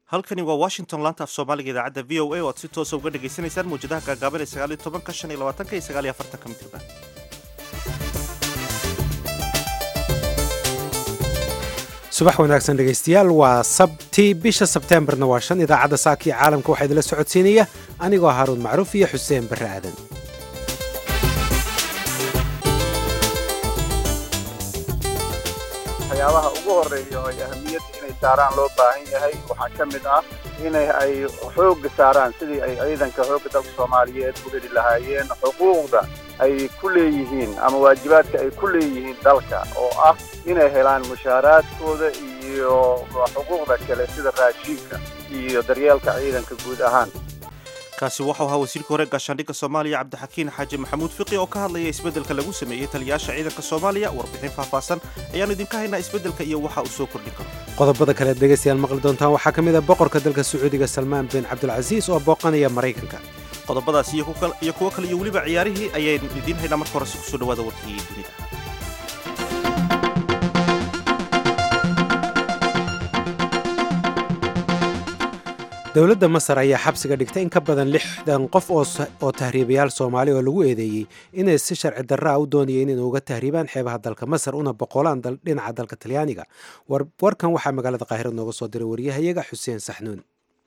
halkani waa washington laanta af soomaaliga idaacadda v o a oo aad si toosa uga dhagaysanaysaan mawjadaha gaagaaban ee sagaaliyo tobanka shan iyo labaatanka iyo sagaal iyo afartanka mitirban subax wanaagsan dhegaystayaal waa sabti bisha sebteembarna waa shan idaacadda saakii caalamka waxaa idinla socodsiinaya anigoo haaruun macruuf iyo xuseen barre aadan waxyaabaha ugu horeeya oo ay ahamiyadda inay saaraan loo baahan yahay waxaa ka mid ah inay ay xoogga saaraan sidii ay ciidanka xoogga dalka soomaaliyeed u heli lahaayeen xuquuqda ay ku leeyihiin ama waajibaadka ay ku leeyihiin dalka oo ah inay helaan mushaaraadkooda iyo xuquuqda kale sida raashiinka iyo daryeelka ciidanka guud ahaan kaasi waxau ahaa wasiirka hore gaashaandhigga soomaaliya cabdixakiin xaaji maxamuud fiqi oo ka hadlaya isbeddelka lagu sameeyey taliyayaasha ciidanka soomaaliya warbixin faahfaahsan ayaannu idinka haynaa isbeddelka iyo waxa uu soo kordhin karo qodobada kale ad dhegaystayaal maqli doontaan waxaa ka mid a boqorka dalka sacuudiga salmaan bin cabdulcasiis oo booqanaya maraykanka qodobadaas iyo kuwo kale iyo weliba ciyaarihii ayaynu idiin haynaa marka horese kusoo dhawaada warkii dunida dowladda masar ayaa xabsiga dhigtay in ka badan lixdan qof oo tahriibayaal soomaali oo lagu eedeeyey inay si sharci darraa u doonayeen inay uga tahriibaan xeebaha dalka masar una boqolaan dhinaca dalka talyaaniga warkan waxaa magaalada qaahira nooga soo diray waryahayaga xuseen saxnuun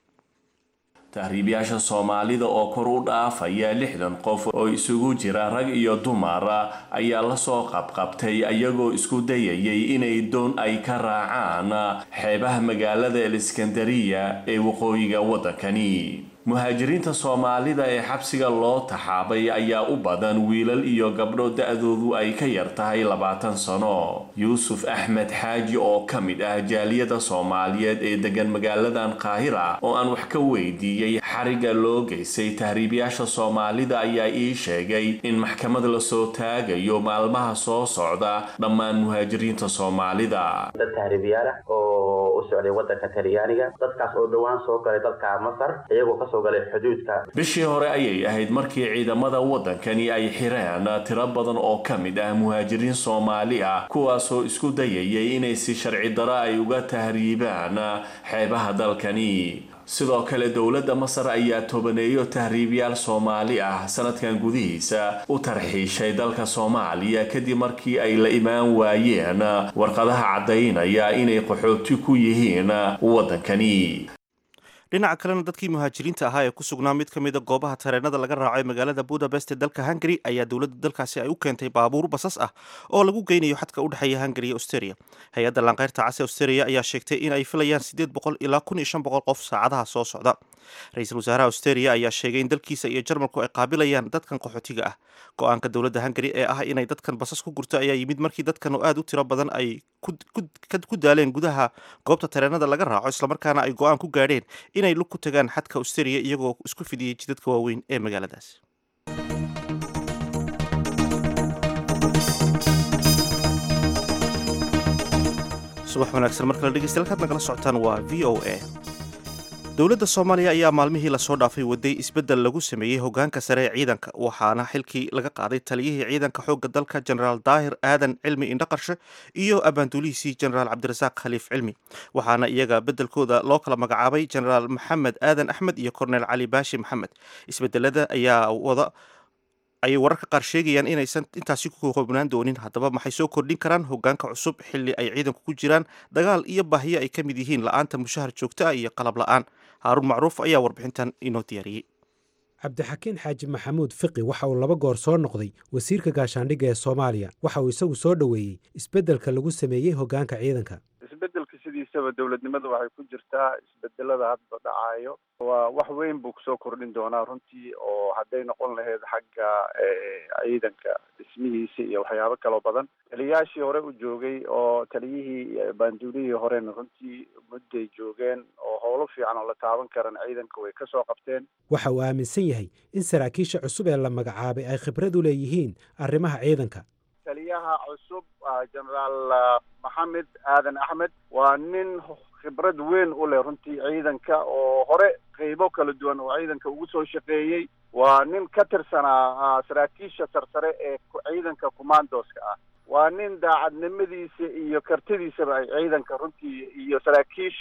tahriibayaasha soomaalida oo kor u dhaafaya lixdan qof oo isugu jira rag iyo dumar ayaa lasoo qabqabtay ayagoo isku dayayay inay doon ay ka raacaan xeebaha magaalada eliskandariya ee waqooyiga waddankani muhaajiriinta soomaalida ee xabsiga loo taxaabay ayaa u badan wiilal iyo gabdho da-doodu ay ka yar tahay labaatan sano yuusuf axmed xaaji oo ka mid ah jaaliyada soomaaliyeed ee degan magaaladan qaahira oo aan wax ka weydiiyey xariga loo geystay tahriibayaasha soomaalida ayaa ii sheegay in maxkamad lasoo taagayo maalmaha soo socda dhammaan muhaajiriinta soomaalida dad tahriibayaal ah oo u socday wadanka talyaaniga dadkaas oo dhowaan soo galay dalka masar iyagoo kasoo bishii hore ayay ahayd markii ciidamada waddankani ay xireen tiro badan oo ka mid ah muhaajiriin soomaali ah kuwaasoo isku dayayay inay si sharci daro ay uga tahriibaan xeebaha dalkani sidoo kale dowladda masar ayaa tobaneeyo tahriibyaal soomaali ah sanadkan gudihiisa u tarxiishay dalka soomaaliya kadib markii ay la imaan waayeen warqadaha caddaynaya inay qaxooti ku yihiin waddankani dhinaca kalena dadkii muhaajiriinta ahaa ee ku sugnaa mid ka mida goobaha tareenada laga raaco ee magaalada budapest ee dalka hungary ayaa dowladda dalkaasi ay u keentay baabuur basas ah oo lagu geynayo xadka u dhexeeya hungary iyo australia hay-adda laanqeyrta cas ee australia ayaa sheegtay in ay filayaan siddeed boqol ilaa kun iyo shan boqol qof saacadaha soo socda ra-iisul wasaaraha australia ayaa sheegay in dalkiisa iyo jarmalku ay qaabilayaan dadkan qaxootiga ah go-aanka dowladda hungary ee ah inay dadkan basas ku gurto ayaa yimid markii dadkan oo aad u tiro badan ay ku daaleen gudaha goobta tareenada laga raaco islamarkaana ay go-aan ku gaadheen inay lug ku tagaan xadka australia iyagoo isku fidiyey jidadka waaweyn ee magaaladaas subax wanaagsan mar kale dhegeystayaal kaad nagala socotaan waa v o a dowladda soomaaliya ayaa maalmihii lasoo dhaafay waday isbeddel lagu sameeyey hogaanka sare ee ciidanka waxaana xilkii laga qaaday taliyihii ciidanka xoogga dalka jenaraal daahir aadan cilmi indhaqarshe iyo abaanduulihiisii jenaraal cabdirasaaq khaliif cilmi waxaana iyaga beddelkooda loo kala magacaabay jenaraal maxamed aadan axmed iyo korneel cali baashi maxamed isbedelada ayaa wada ayay wararka qaar sheegayaan inaysan intaasi ku koobnaan doonin haddaba maxay soo kordhin karaan hogaanka cusub xilli ay ciidanku ku jiraan dagaal iyo baahiyo ay ka mid yihiin la-aanta mushahar joogto ah iyo qalab la-aan haaruun macruuf ayaa warbixintan inoo diyaariyey cabdixakiin xaaji maxamuud fiqi waxa uu laba goor soo noqday wasiirka gaashaandhigga ee soomaaliya waxa uu isagu soo dhoweeyey isbeddelka lagu sameeyey hogaanka ciidanka isbedelka sidiisaba dowladnimada waxay ku jirtaa isbedelada hadba dhacaayo waa wax weyn buu kusoo kordhin doonaa runtii oo hadday noqon lahayd xagga ciidanka dhismihiisa iyo waxyaabo kaloo badan taliyayaashii hore u joogay oo taliyihii iyo baanduulihii horena runtii mudday joogeen oo howlo fiican oo la taaban karan ciidanka way kasoo qabteen waxa uu aaminsan yahay in saraakiisha cusub ee la magacaabay ay khibrad u leeyihiin arrimaha ciidanka taliyaha cusub jenaraal maxamed aadan axmed waa nin khibrad weyn u leh runtii ciidanka oo hore qeybo kala duwan oo ciidanka ugu soo shaqeeyey waa nin ka tirsanaa saraakiisha sarsare ee ciidanka commandoska ah waa nin daacadnimadiisa iyo kartidiisaba ay ciidanka runtii iyo saraakiisha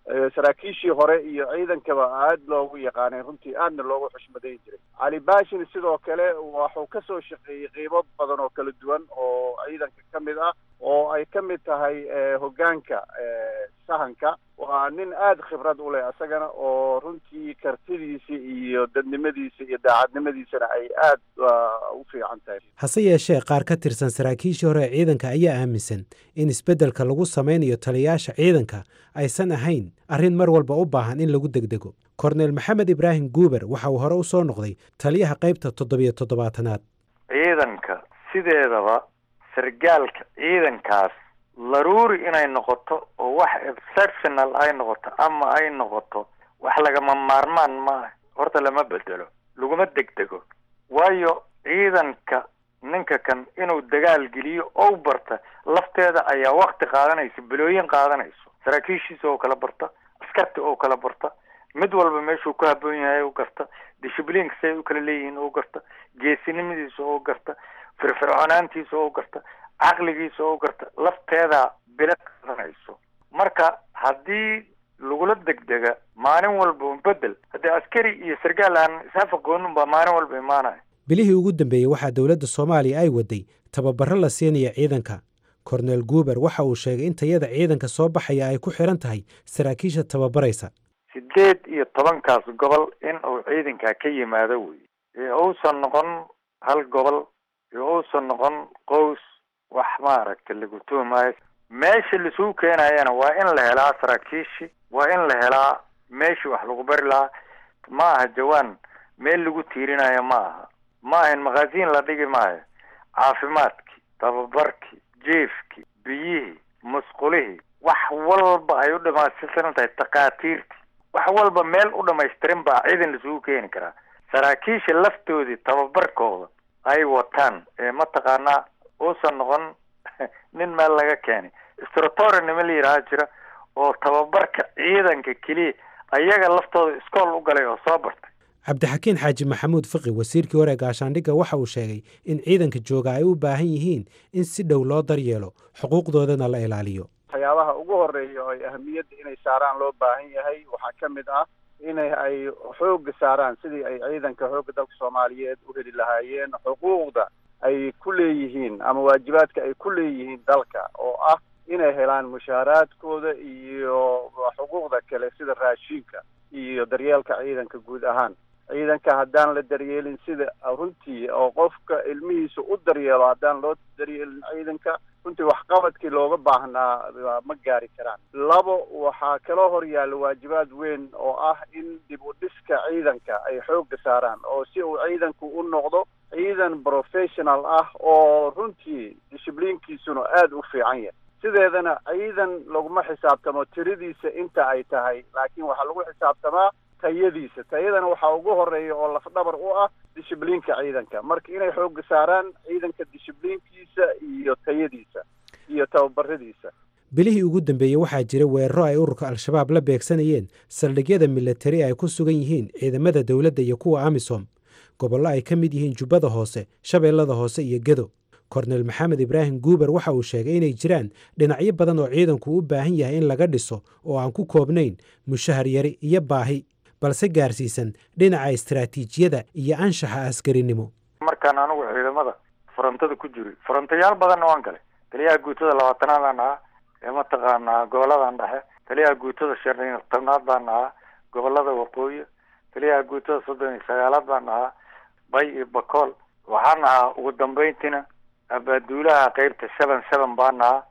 saraakiishii hore iyo ciidankaba aad loogu yaqaanay runtii aadna loogu xushmadayn jiray cali baashin sidoo kale waxuu ka soo shaqeeyey qiimo badan oo kala duwan oo ciidanka ka mid ah oo ay ka mid tahay hoggaanka sahanka waa nin aada khibrad u leh isagana oo runtii kartidiisa iyo dadnimadiisa iyo daacadnimadiisana ay aad u fiican tahay hase yeeshee qaar ka tirsan saraakiishii hore ee ciidanka ayaa aaminsan in isbeddelka lagu samaynayo taliyayaasha ciidanka aysan ahayn arrin mar walba u baahan in lagu degdego korneyl maxamed ibraahim guuber waxa uu hore u soo noqday taliyaha qaybta toddobiyo toddobaatanaad ciidanka sideedaba sargaalka ciidankaas laruuri inay noqoto oo wax exceptional ay noqoto ama ay noqoto wax lagama maarmaan maaha horta lama bedelo laguma degdego waayo ciidanka ninka kan inuu dagaal geliyo ou barta lafteeda ayaa wakti qaadanaysa bilooyin qaadanayso saraakiishiisa oo kala barta askarta oo kala barta mid walba meeshuu ku haboon yahay u garta dishibliinka siay u kala leeyihiin oo garta geesinimadiisa oo garta firfircoonaantiisa oo garta caqligiisa oo garta lafteeda bila qaadanayso marka haddii lagula degdega maalin walba bedel haddii askari iyo sargaal aan isafaqoonin baa maalin walba imaanaya bilihii ugu dambeeyey waxaa dowladda soomaaliya ay waday tababaro la siinaya ciidanka korneel guuber waxa uu sheegay in tayada ciidanka soo baxaya ay ku xiran tahay saraakiisha tababaraysa sideed iyo tobankaas gobol in uu ciidankaa ka yimaado wey ee uusan noqon hal gobol ee uusan noqon qows wax maaragta lagu tuhmaayo meesha lasuu keenayana waa in la helaa saraakiishi waa in la helaa meeshii wax lagu bari lahaa ma aha jawaan meel lagu tiirinayo ma aha ma ahayn makhaasiin la dhigi maayo caafimaadkii tababarkii jiefkii biyihii musqulihii wax walba ay u dhamaystiran tahay takhaatiirtii wax walba meel u dhamaystirin baa ciidan lasugu keeni karaa saraakiisha laftoodii tababarkooda ay wataan ee mataqaanaa uusan noqon nin meel laga keenay stratori nima la yidhaha jira oo tababarka ciidanka keliya ayaga laftooda iskool u galay oo soo bartay cabdixakiin xaaji maxamuud fiqi wasiirkii hore gaashaandhigga waxa uu sheegay in ciidanka jooga ay u baahan yihiin in si dhow loo daryeelo xuquuqdoodana la ilaaliyo waxyaabaha ugu horeeya oo ay ahamiyadda inay saaraan loo baahan yahay waxaa ka mid ah inay ay xoogga saaraan sidii ay ciidanka xoogga dalka soomaaliyeed u heli lahaayeen xuquuqda ay ku leeyihiin ama waajibaadka ay ku leeyihiin dalka oo ah inay helaan mushaaraadkooda iyo xuquuqda kale sida raashinka iyo daryeelka ciidanka guud ahaan ciidanka haddaan la daryeelin sida runtii oo qofka ilmihiisa u daryeelo haddaan loo daryeelin ciidanka runtii waxqabadkii looga baahnaa ma gaari karaan labo waxaa kaloo hor yaalla waajibaad weyn oo ah in dib u dhiska ciidanka ay xoogga saaraan oo si uu ciidanku u noqdo ciidan professional ah oo runtii dishibliinkiisuna aada u fiican yahay sideedana ciidan laguma xisaabtamo tiradiisa inta ay tahay laakiin waxaa lagu xisaabtamaa tayadiisa tayadana waxaa ugu horeeya oo lafdhabar u ah dishibliinka ciidanka marka inay xoogga saaraan ciidanka dishibliinkiisa iyo tayadiisa iyo tababaradiisa bilihii ugu dambeeyey waxaa jira weeraro ay ururka al-shabaab la beegsanayeen saldhigyada milatari ay ku sugan yihiin ciidamada dowladda iyo kuwa amisom gobollo ay ka mid yihiin jubbada hoose shabeellada hoose iyo gedo kornel maxamed ibraahim guuber waxa uu sheegay inay jiraan dhinacyo badan oo ciidanku u baahan yahay in laga dhiso oo aan ku koobnayn mushahar yari iyo baahi balse gaarsiisan dhinaca istaraatiijiyada iyo anshaxa askarinimo markaan anigu ciidamada farantada ku jiri farantayaal badanna waan galay taliyaha guutada labaatanaadaan ahaa ee mataqaanaa goboladan dhexe taliyaha guutada shan iyo tobnaad baan ahaa gobolada waqooyi taliyaha guutada soddon iyo sagaalaad baan ahaa bay iyo bakool waxaan ahaa ugu dambeyntiina abaaduulaha qeybta seven seven baan ahaa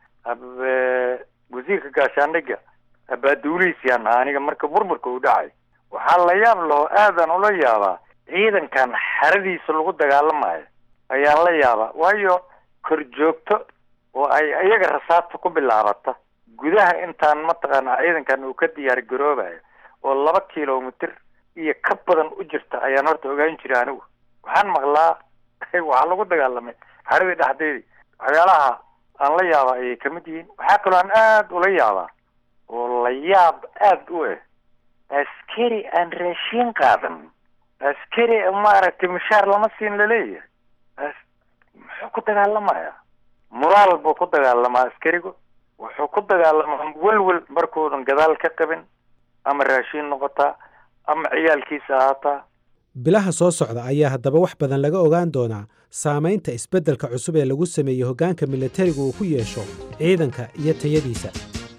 wasiirka gaashaandhiga abaaduulihiisiyaan ahaa aniga marka burburka uu dhacay waxaa la yaab laho aadan ula yaabaa ciidankan xeradiisa lagu dagaalamayo ayaan la yaabaa waayo kor joogto oo ay iyaga rasaasta ku bilaabata gudaha intaan mataqaana ciidankan uu ka diyaar garoobayo oo laba kilomitr iyo ka badan u jirta ayaan horta ogaan jiray anigu waxaan maqlaa waxaa lagu dagaalamay xeradii dhexdeedii waxyaalaha aan la yaaba ayay kamid yihiin waxaa kaloo aan aada ula yaabaa oo la yaab aada u eh askari aan raashiin qaadan askari maaragtay mushaar lama siin laleeyahay muxuu ku dagaalamayaa moraal buu ku dagaalamaa askarigu wuxuu ku dagaalamaa welwel markuunan gadaal ka qabin ama raashiin noqotaa ama ciyaalkiisa ahaataa bilaha soo socda ayaa haddaba wax badan laga ogaan doonaa saamaynta isbeddelka cusub ee lagu sameeyey hoggaanka milatariga uu ku yeesho ciidanka iyo tayadiisa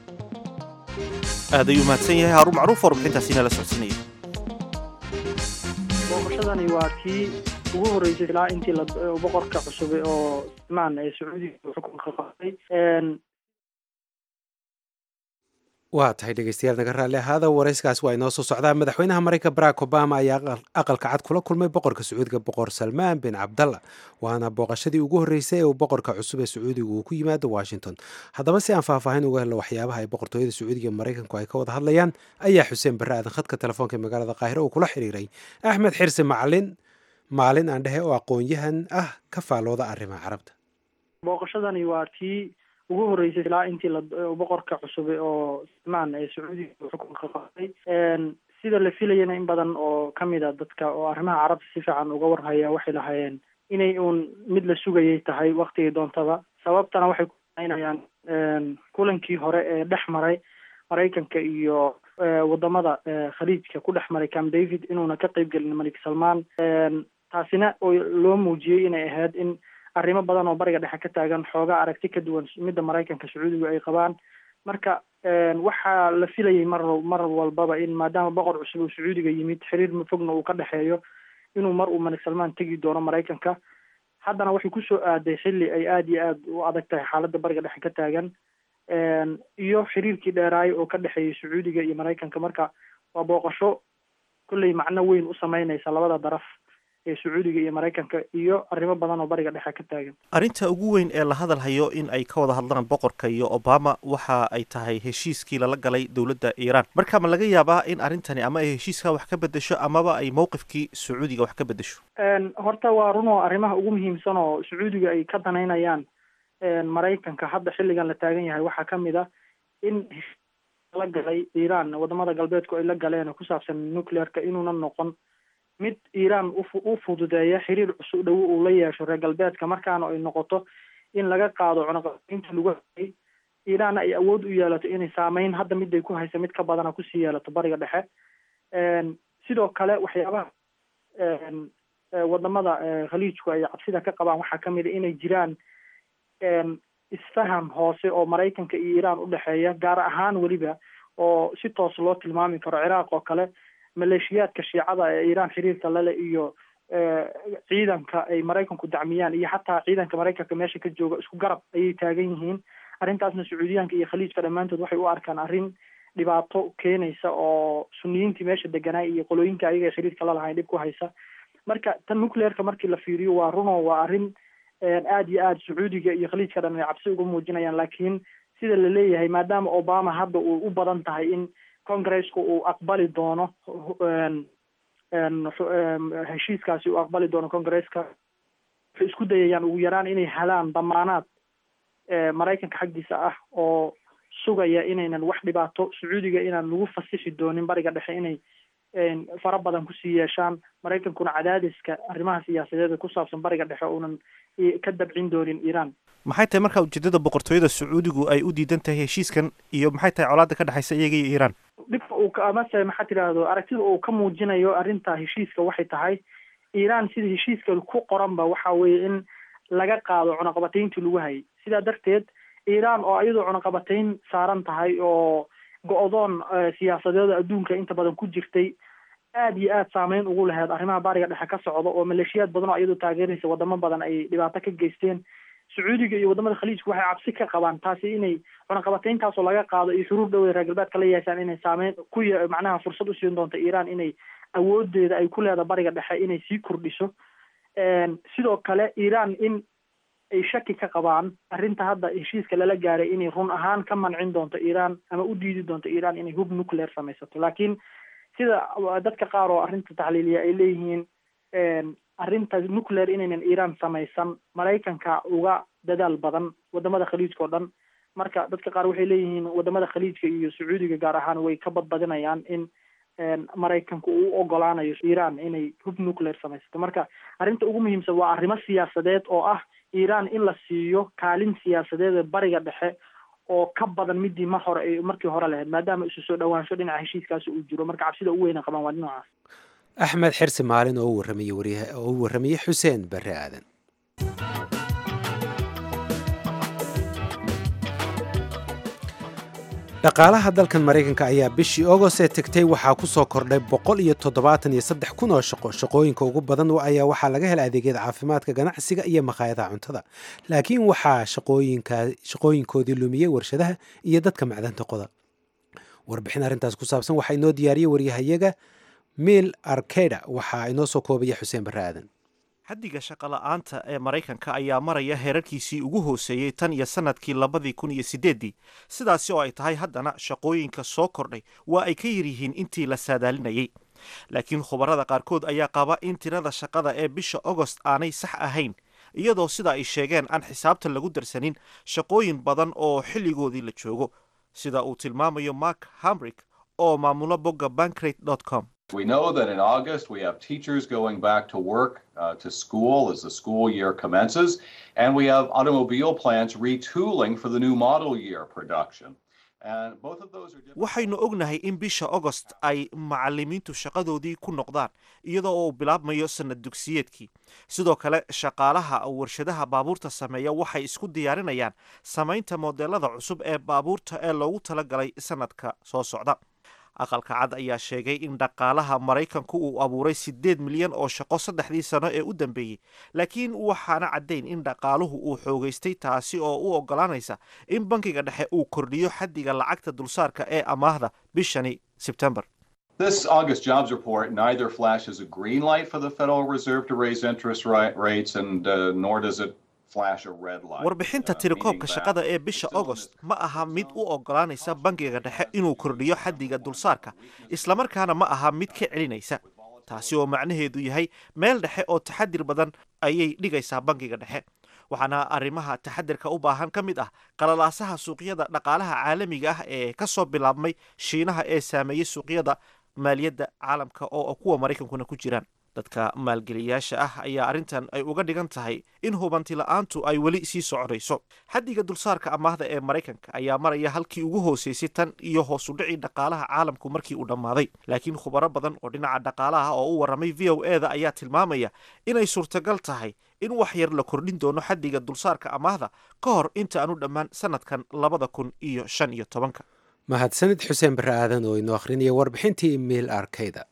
aad ayuu mahadsan yahay haarun macruuf warbixintaasiina la socodsiinaya booqashadani waa tii ugu horreysay ilaa intii boqorka cusub oo maan ee sacuudiga xukunka qabtay waa tahay dhegeystayaal naga raalli ahaada warayskaas waa inoo soo socdaa madaxweynaha maraykanka barack obama ayaa aqalka cad kula kulmay boqorka sacuudiga boqor salmaan bin cabdalla waana booqashadii ugu horreysay ee uu boqorka cusub ee sacuudiga uu ku yimaado washington haddaba si aan faahfaahin uga helno waxyaabaha ay boqortooyada sacuudiga iyo maraykanku ay ka wada hadlayaan ayaa xuseen barre aadan khadka telefoonka ee magaalada qaahiro uu kula xiriiray axmed xirsi macalin maalin aan dhehe oo aqoon-yahan ah ka faalooda arrimaha carabta booqashadani waa tii ugu horreysay ilaa intii boqorka cusub oo maan ee sacuudiga xukunka qabtay sida la filayana in badan oo kamid a dadka oo arrimaha carabta si fiican uga warhaya waxay lahaayeen inay uun mid la sugayay tahay waktigii doontaba sababtana waxay kuinayaan kulankii hore ee dhex maray maraykanka iyo wadamada khaliijka ku dhex maray camp david inuuna ka qeyb gelin malik salmaan taasina oo loo muujiyey inay ahayd in arrimo badan oo bariga dhexe ka taagan xoogaa aragti ka duwan midda maraykanka sacuudigu ay qabaan marka waxaa la filayay mar mar walbaba in maadaama boqor cusub uu sacuudiga yimid xiriir fogna uu ka dhexeeyo inuu mar uu malik salmaan tegi doono maraykanka haddana waxay kusoo aaday xilli ay aada iyo aada u adag tahay xaaladda bariga dhexe ka taagan iyo xiriirkii dheeraayo oo ka dhexeeyay sacuudiga iyo maraykanka marka waa booqasho kolley macno weyn u sameyneysa labada daraf ee sacuudiga iyo maraykanka iyo arrimo badan oo bariga dhexe ka taagan arrinta ugu weyn ee la hadal hayo in ay ka wada hadlaan boqorka iyo obama waxa ay tahay heshiiskii lala galay dowladda iiraan marka ma laga yaabaa in arrintani ama ay heshiiska wax ka bedesho amaba ay mowqifkii sacuudiga wax ka bedesho horta waa run oo arrimaha ugu muhiimsan oo sacuudiga ay ka danaynayaan maraykanka hadda xilligan la taagan yahay waxaa kamid a in la galay iiraan wadamada galbeedku ay la galeen oo ku saabsan nuclearka inuuna noqon mid iiraan u fududeeya xiriir cusub dhowo uu la yeesho reer galbeedka markaana ay noqoto in laga qaado cunaqabateynta lagu hayay iiraanna ay awood u yeelato inay saameyn hadda miday ku haysa mid ka badana kusii yeelato bariga dhexe sidoo kale waxyaabaha wadamada khaliijku ay cabsida ka qabaan waxaa kamid a inay jiraan isfaham hoose oo maraykanka iyo iiraan udhexeeya gaar ahaan weliba oo si toos loo tilmaami karo ciraaq oo kale maleeshiyaadka shiicada ee iiraan xiriirka lale iyo ciidanka ay maraykanku dacmiyaan iyo xataa ciidanka maraykanka meesha ka jooga isku garab ayay taagan yihiin arrintaasna sacuudiyaanka iyo khaliijka dhammaantood waxay u arkaan arrin dhibaato keenaysa oo suniyiintii meesha deganaa iyo qolooyinka ayaga ee xiriirka lalahayn dhib ku haysa marka tan nuclearka markii la fiiriyo waa runo waa arrin aada iyo aada sacuudiga iyo khaliijka dhan ay cabsi uga muujinayaan laakiin sida la leeyahay maadaama obama hadda uu u badan tahay in congresska uu aqbali doono heshiiskaasi uu aqbali doono congresska waxay isku dayayaan ugu yaraan inay helaan damaanaad maraykanka xaggiisa ah oo sugaya inaynan wax dhibaato sacuudiga inaan lagu fasixi doonin bariga dhexe inay fara badan kusii yeeshaan maraykankuna cadaadiska arrimaha siyaasadeeda ku saabsan bariga dhexe uunan ka dabcin doonin iiraan maxay tahay markaa ujeedada boqortooyada sacuudigu ay u diidan tahay heshiiskan iyo maxay tahay colaada ka dhexaysa iyaga iyo iiraan dhibka uu amase maxaa tidhaahdo aragtida uu ka muujinayo arrinta heshiiska waxay tahay iiraan sida heshiiska ku qoranba waxa weeye in laga qaado cunaqabateyntii lagu hayay sidaa darteed iiraan oo iyadoo cunaqabateyn saaran tahay oo go-doon siyaasadeeda adduunka inta badan ku jirtay aada iyo aada saameyn ugu laheyd arrimaha bariga dhexe ka socda oo maleeshiyaad badan oo iyadoo taageeraysa wadamo badan ay dhibaato ka geysteen sacuudiga iyo wadamada khaliijka waxay cabsi ka qabaan taasi inay cunaqabateyntaasoo laga qaado iyo shuruur dhowey reer galbeedka la yeeshaan inay saameyn ku y macnaha fursad usiin doonto iiraan inay awoodeeda ay ku leeda bariga dhexe inay sii kordhiso sidoo kale iiraan in ay shaki ka qabaan arrinta hadda heshiiska lala gaaray inay run ahaan ka mancin doonto iiraan ama u diidi doonto iiraan inay hub nuclear samaysato laakiin sida dadka qaar oo arrinta taxliiliya ay leeyihiin arrinta nuclear inaynan iiraan samaysan maraykanka uga dadaal badan wadamada khaliijka oo dhan marka dadka qaar waxay leeyihiin wadamada khaliijka iyo sacuudiga gaar ahaan way ka badbadinayaan in maraykanku uu u ogolaanayo iiraan inay hub nuclear samaysato marka arrinta ugu muhiimsan waa arrimo siyaasadeed oo ah iiraan in la siiyo kaalin siyaasadeeda bariga dhexe oo ka badan midii mar hore ay markii hore lahayd maadaama isu soo dhawaansho dhinaca heshiiskaasi uu jiro marka cabsida ugu weyna qabaan waa dhinacaas axmed xirsi maalin oo u warramayey waryaha oo u warramayey xuseen barre aadan dhaqaalaha dalkan maraykanka ayaa bishii ogost ee tegtay waxaa ku soo kordhay boqol iyo toddobaatan iyo saddex kun oo shaqo shaqooyinka ugu badan ayaa waxaa laga hela adeegyada caafimaadka ganacsiga iyo makhaayadaha cuntada laakiin waxaa shaqooyinkoodii lumiyey warshadaha iyo dadka macdanta qoda warbixin arrintaas ku saabsan waxaa inoo diyaariyey waryahayaga miil arkeda waxaa inoo soo koobaya xuseen barre aadan xaddiga shaqola'aanta ee maraykanka ayaa maraya heerarkiisii ugu hooseeyey tan iyo sannadkii labadii kun iyo siddeeddii sidaasi oo ay tahay haddana shaqooyinka soo kordhay waa ay ka yar yihiin intii la saadaalinayay laakiin khubarada qaarkood ayaa qaba in tirada shaqada ee bisha ogost aanay sax ahayn iyadoo sida ay sheegeen aan xisaabta lagu darsanin shaqooyin badan oo xilligoodii la joogo sida uu tilmaamayo mark hamrick oo maamulo bogga bankrate com We know that in August we have teachers going back to work, uh, to school as the school year commences, and we have automobile plants retooling for the new model year production. And both of those are different. waxaynu ognahay in bisha ogost ay macalimiintu shaqadoodii ku noqdaan iyadoo uu bilaabmayo sanad dugsiyeedkii sidoo kale shaqaalaha warshadaha baabuurta sameeya waxay isku diyaarinayaan samaynta modelada cusub ee baabuurta ee loogu talagalay sanadka soo socda aqalka cad ayaa sheegay in dhaqaalaha maraykanku uu abuuray siddeed milyan oo shaqo saddexdii sano ee u dambeeyey laakiin waxaana caddayn in dhaqaaluhu uu xoogaystay taasi oo u oggolaanaysa in bankiga dhexe uu kordhiyo xaddiga lacagta dulsaarka ee amaahda bishani sebtembar This August jobs report neither flashes a green light for the Federal Reserve to raise interest ri- rates, and uh, nor does it flash a red light. warbixinta uh, tirakoobka meaning shaqada that ee it's bisha still in ogost this- ma aha mid u oggolaanaysa bankiga dhexe inuu kordhiyo xaddiga dulsaarka islamarkaana ma aha mid ka celinaysa taasi oo macnaheedu yahay meel dhexe oo taxadir badan ayay dhigaysaa bankiga dhexe waxaana arrimaha taxadirka u baahan ka mid ah qalalaasaha suuqyada dhaqaalaha caalamiga ah ee ka soo bilaabmay shiinaha ee saameeyey suuqyada maaliyadda caalamka oo kuwa maraykankuna ku jiraan dadka maalgeliyaasha ah ayaa arrintan ay uga dhigan tahay in hubanti la-aantu ay weli sii soconayso xaddiga dulsaarka amaahda ee maraykanka ayaa maraya halkii ugu hooseysay tan iyo hoos u dhicii dhaqaalaha caalamku markii uu dhammaaday laakiin khubaro badan oo dhinaca dhaqaalaha oo u warramay v o e da ayaa tilmaamaya inay suurtagal tahay in wax yar la kordhin doono xaddiga dulsaarka amaahda ka hor inta aanu dhammaan sanadkan labada kun iyo shan iyo tobanka mahadsanid xuseen barre aadan oo inoo akhrinaya warbixintii miil arkayda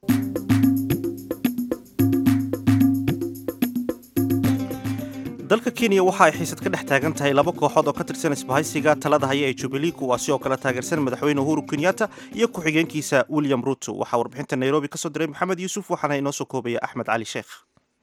dalka kenya waxa ay xiisad ka dhex taagan tahay laba kooxood oo ka tirsan isbahaysiga talada haya ee jubilee kuwaasi oo kala taageersan madaxweyne uhuru kenyatta iyo ku-xigeenkiisa william ruto waxaa warbixinta nairobi ka soo diray maxamed yuusuf waxaana inoo soo koobaya axmed cali sheekh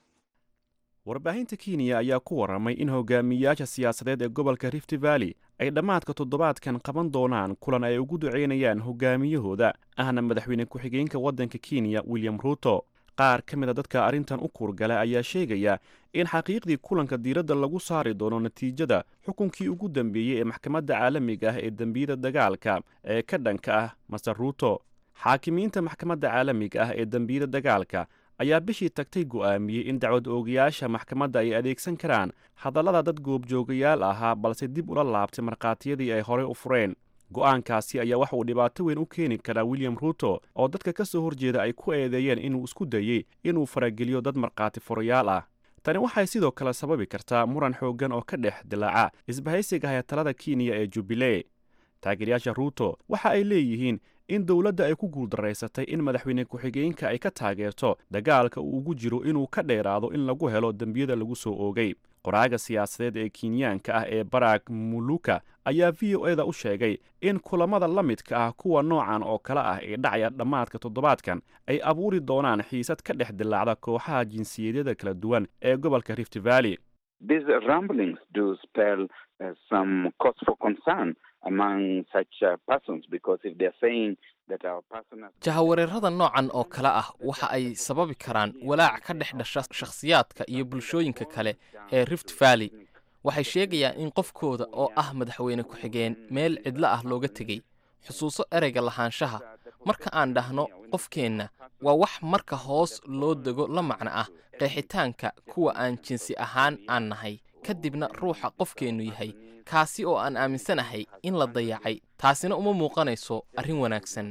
warbaahinta kenya ayaa ku warramay in hogaamiyayaasha siyaasadeed ee gobolka rift valley ay dhammaadka toddobaadkan qaban doonaan kulan ay ugu ducaynayaan hogaamiyahooda ahna madaxweyne ku-xigeenka waddanka kenya william ruto qaar ka mid a dadka arrintan u kuurgala ayaa sheegaya in xaqiiqdii kulanka diiradda lagu saari doono natiijada xukunkii ugu dambeeyey ee maxkamadda caalamiga ah ee dembiyada dagaalka ee ka dhanka ah maser ruto xaakimiinta maxkamadda caalamiga ah ee dembiyada dagaalka ayaa bishii tagtay go'aamiyey in dacwad oogayaasha maxkamadda ay adeegsan karaan hadallada dad goobjoogayaal ahaa balse dib ula laabtay markhaatiyadii ay horey u fureen go'aankaasi ayaa wax uu dhibaato weyn u keeni karaa william ruto oo dadka ka soo horjeeda ay ku eedeeyeen inuu isku dayey inuu farageliyo dad markhaati furayaal ah tani waxay sidoo kale sababi kartaa muran xooggan oo ka dhex dilaaca isbahaysiga hayatalada kenya ee jubilee taageerayaasha ruto waxa ay leeyihiin in dowladda ay ku guuldaraysatay in madaxweyne ku-xigeenka ay ka taageerto dagaalka uu ugu jiro inuu ka dheeraado in lagu helo dembiyada lagu soo oogay qoraaga siyaasadeed ee kenyaanka ah ee barak muluka ayaa v o eda u sheegay in kulammada la midka ah kuwa noocan oo kale ah ee dhacaya dhammaadka toddobaadkan ay abuuri doonaan xiisad ka dhex dilaacda kooxaha jinsiyadyada kala duwan ee gobolka rift valley These rumblings do spell uh, some cause for concern among such uh, persons because if they're saying that our personal jahawareerada noocan oo kale ah waxa ay sababi karaan walaac ka dhex dhasha shakhsiyaadka iyo bulshooyinka kale ee rift valley waxay sheegayaan in qofkooda oo ah madaxweyne ku-xigeen meel cidlo ah looga tegey xusuuso ereyga lahaanshaha marka aan dhahno qofkeenna waa wax marka hoos loo dego la macno ah qeexitaanka kuwa aan jinsi ahaan aan nahay kadibna ruuxa qofkeennu yahay kaasi oo aan aaminsanahay in la dayacay taasina uma muuqanayso arrin wanaagsan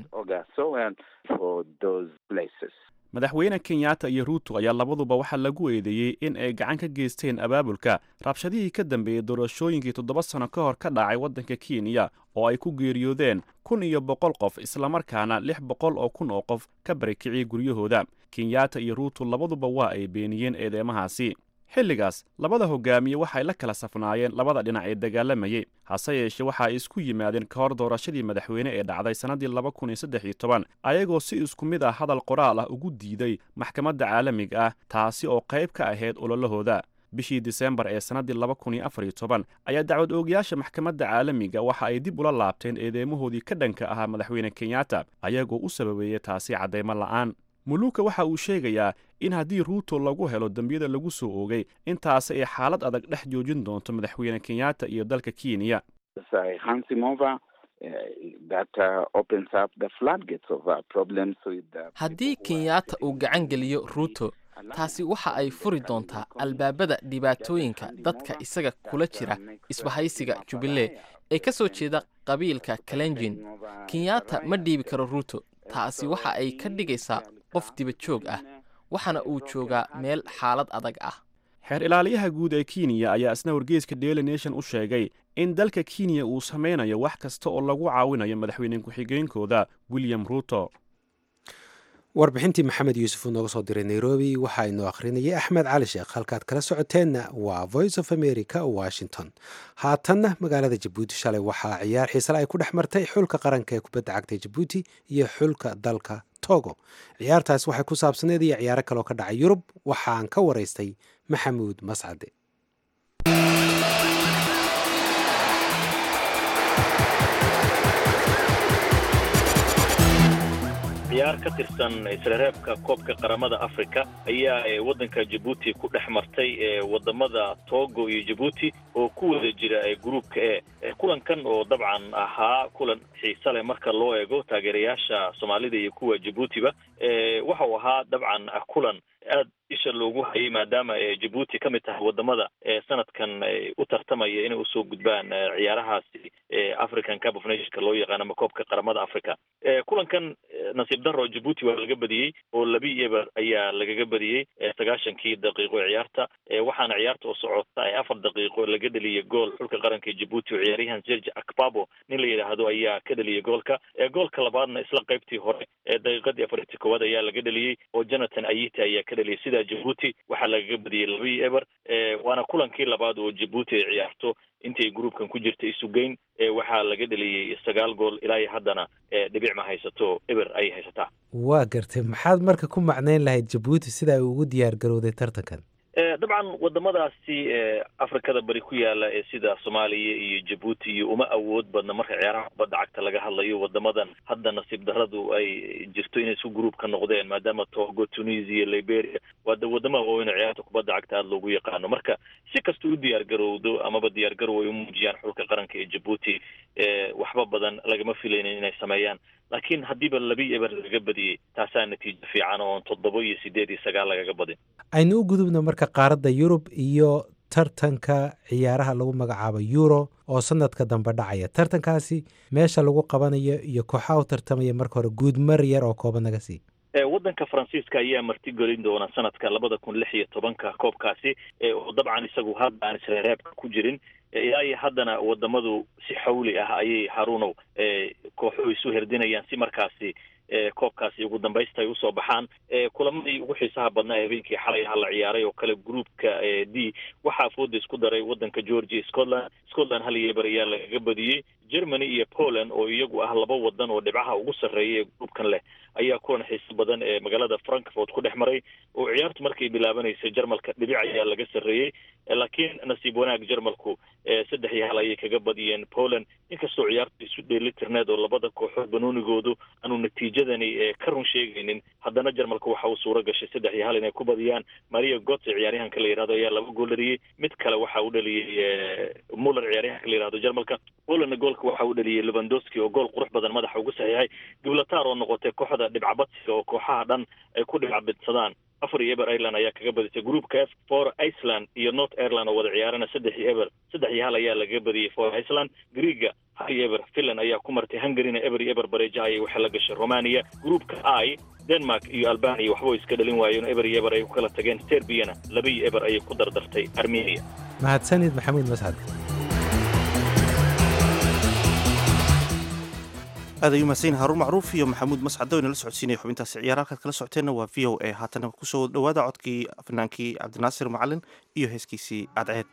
madaxweyne kenyatta iyo ruuto ayaa labaduba waxaa lagu eedeeyey in ay gacan ka geysteen abaabulka rabshadihii ka dambeeyey doorashooyinkii toddoba sano ka hor ka dhacay waddanka kenya oo ay ku geeriyoodeen kun iyo boqol qof islamarkaana lix boqol oo kun oo qof ka barakiciyey guryahooda kenyatta iyo ruuto labaduba waa ay beeniyeen eedeymahaasi xilligaas labada hogaamiye waxay la kala safnaayeen labada dhinac ee dagaalamayey hase yeeshee waxa ay isku yimaadeen ka hor doorashadii madaxweyne ee dhacday sannaddii laba kun iyo saddex iyo toban ayagoo si isku mid ah hadal qoraal ah ugu diiday maxkamadda caalamiga ah taasi oo qayb ka ahayd ololahooda bishii disembar ee sannaddii laba kun iyo afar iyo toban ayaa dacwad oogayaasha maxkamadda caalamiga waxa ay dib ula laabteen eedeymahoodii ka dhanka ahaa madaxweyne kenyatta ayagoo u sababeeyey taasi caddaymo la'aan muluuka waxa uu sheegayaa in haddii ruuto lagu helo dembiyada lagu soo oogay intaasi ay xaalad adag dhex joojin doonto madaxweyne kenyatta iyo dalka kenya haddii kenyatta uu gacan geliyo ruuto taasi waxa ay furi doontaa albaabada dhibaatooyinka dadka isaga kula jira isbahaysiga jubilee ee ka soo jeeda qabiilka kalenjin kenyatta ma dhiibi karo ruuto taasi waxa ay ka dhigaysaa qof dibajoog ah waxaana uu joogaa meel xaalad adag ah xeer ilaaliyaha guud ee kenya ayaa isna wargeyska daily nation u sheegay in dalka kenya uu samaynayo wax kasta oo lagu caawinayo madaxweyne ku-xigeenkooda william ruuto warbixintii maxamed yuusuf uu nooga soo diray nairobi waxaa inoo akhrinayay axmed cali sheekh halkaad kala socoteenna waa voice of america washington haatanna magaalada jabuuti shalay waxaa ciyaar xiisale ay ku dhex martay xulka qaranka ee kubadda cagta jabuuti iyo xulka dalka togo ciyaartaas waxay ku saabsaneed iyo ciyaaro kaloo ka dhacay yurub waxaan ka waraystay maxamuud mascade ciyaar ka tirsan isreereebka koobka qaramada africa ayaa waddanka jabuuti ku dhex martay wadamada togo iyo jabuuti oo ku wada jira gruupka e kulankan oo dabcan ahaa kulan xiise leh marka loo eego taageerayaasha soomaalida iyo kuwa jabuutiba waxa uu ahaa dabcan kulan aad isha loogu hayay maadaama jabuuti ka mid tahay wadamada sanadkan u tartamaya inay usoo gudbaan ciyaarahaasi african cup of nationka loo yaqaan ama koobka qaramada africa kulankan nasiib daro jabuuti waa laga badiyey oo labi eber ayaa lagaga badiyey sagaashankii daqiiqo ciyaarta waxaana ciyaarta oo socota ee afar daqiiqo laga dheliyay gool xulka qaranka jabuuti oo ciyaaryahan serge akbabo nin la yidhaahdo ayaa ka dheliyay goolka goolka labaadna isla qaybtii hore daqiiqadii afartii koowaad ayaa laga dheliyey oo jonathan ayita ayaa ka dheliyay sida jabuuti waxaa lagaga badiyey labii eber waana kulankii labaad oo jabuuti ay ciyaarto intay gruupkan ku jirta isugeyn waxaa laga dheliyey sagaal gool ilaa iyo haddana dhibic ma haysato eber ayay haysataa waa gartay maxaad marka ku macnayn lahayd jabuuti sida ay ugu diyaar garowday tartankan dabcan wadamadaasi afrikada bari ku yaala ee sida soomaaliya iyo jabuuti iyo uma awood badna marka ciyaaraha kubadda cagta laga hadlayo wadamadan hadda nasiib daradu ay jirto inay isku gruub ka noqdeen maadaama togo tunisia liberia waa wadamaha waaweyn ciyaarta kubadda cagta aada loogu yaqaano marka si kasta u diyaar garowdo amaba diyaar garow ay u muujiyaan xulka qaranka ee jabuuti waxba badan lagama filaynin inay sameeyaan laakiin haddiiba labi eber lagaga badiyey taasaa natiijo fiican oon toddoba iyo sideed iyo sagaal lagaga badin aynu u gudubno marka qaaradda yurub iyo tartanka ciyaaraha lagu magacaabo euro oo sanadka dambe dhacaya tartankaasi meesha lagu qabanayo iyo kooxaha u tartamaya marka hore guudmar yar oo kooban naga sii waddanka faransiiska ayaa martigelin doona sanadka labada kun lix iyo tobanka koobkaasi oo dabcan isagu hadda aan isreereebka ku jirin ilaa iyo haddana wadamadu si xawli ah ayay haruunow kooxuhu isu herdinayaan si markaasi koobkaasi ugu dambaysta ay usoo baxaan kulamadii ugu xiisaha badnaa habeenkii xalay aha la ciyaaray oo kale groupka d waxaa fooda isku daray waddanka georgia scotland scotland hal iyo eber ayaa lagaga badiyey germany iyo poland oo iyagu ah laba wadan oo dhibcaha ugu sarreeya ee groupkan leh ayaa kulan xiiso badan ee magaalada frankfort ku dhex maray oo ciyaartu markay bilaabanaysay jarmalka dhibic ayaa laga sarreeyey laakiin nasiib wanaag jarmalku saddex iyo hal ayay kaga badiyeen poland inkastoo ciyaartu isu dheelitirneed oo labada kooxood banoonigoodu aanu natiijadani ka run sheegaynin haddana jarmalka waxa uu suuro gashay saddex iyo hal inay ku badiyaan maria gotse ciyaaryahanka la yidhahdo ayaa laba gool dhaliyey mid kale waxa uu dhaliyey muller ciyaaryahanka la yidhahdo jarmalka polandna goolka goolka waxa uu dhaliyey levandowski oo gool qurux badan madaxa ugu saxiixay gibraltar oo noqotay kooxda dhibcabadsiga oo kooxaha dhan ay ku dhibcabadsadaan afar iyo eber ireland ayaa kaga badisay groupka f for iceland iyo north ireland oo wada ciyaarana saddex iyo eber saddex iyo hal ayaa laga badiyey for iceland greega hal iyo eber finland ayaa ku martay hungaryna eber iyo eber bareeja ayay waxay la gashay romania groupka i denmark iyo albania waxba way iska dhalin waayeen eber iyo eber ay ku kala tageen serbiyana laba iyo eber ayay ku dardartay armenia mahadsanid maxamuud mascad aad ayuu mahadsan yahay haruun macruuf iyo maxamuud mascado inala socodsiinaya xubintaasi ciyaar halkaad kala socoteenna waa v o a haatana kusoo dhowaada codkii fanaankii cabdinaasir macalin iyo heeskiisii cadceed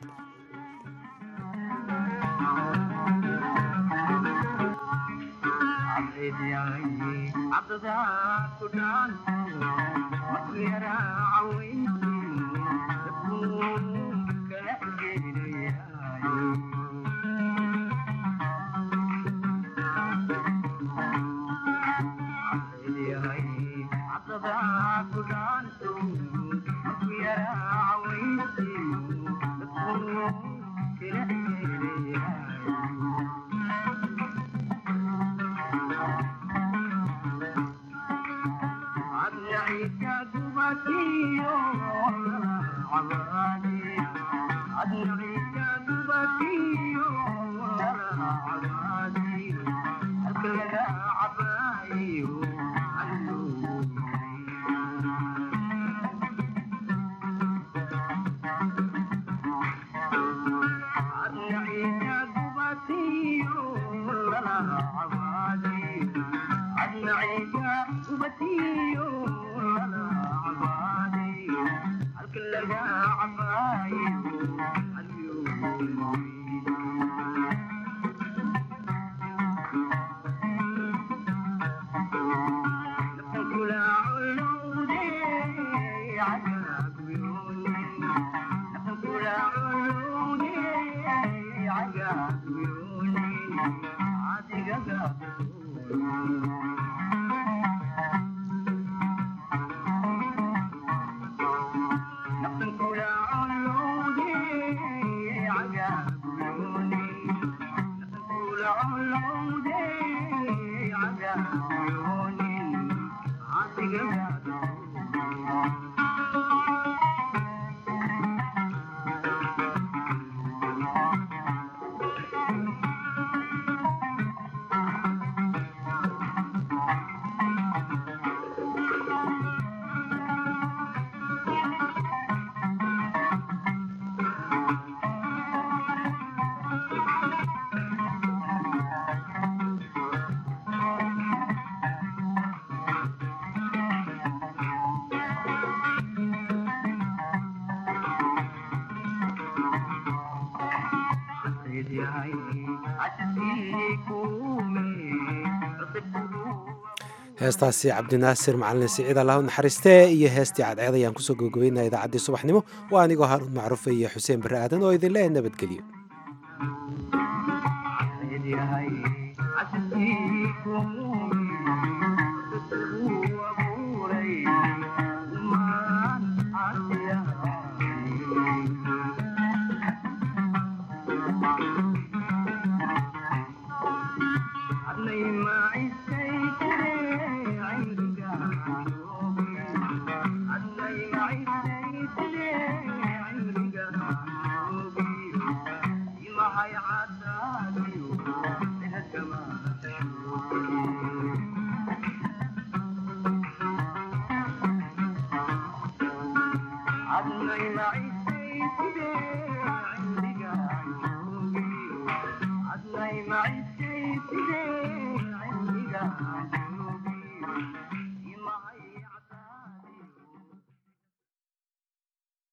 heestaasi cabdinaasir macalin siciid allah u naxariistee iyo heestii cadceed ayaan kusoo gabagabaynaa idaacaddii subaxnimo waa anigoo haruun macruufe iyo xuseen barre aadan oo idin leeyahay nabadgelyo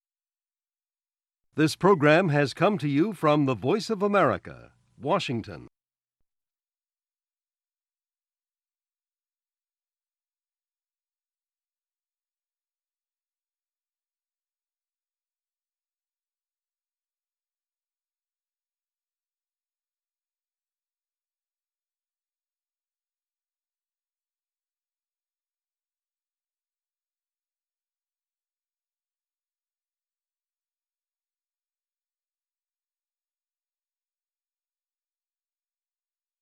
This program has come to you from the Voice of America, Washington.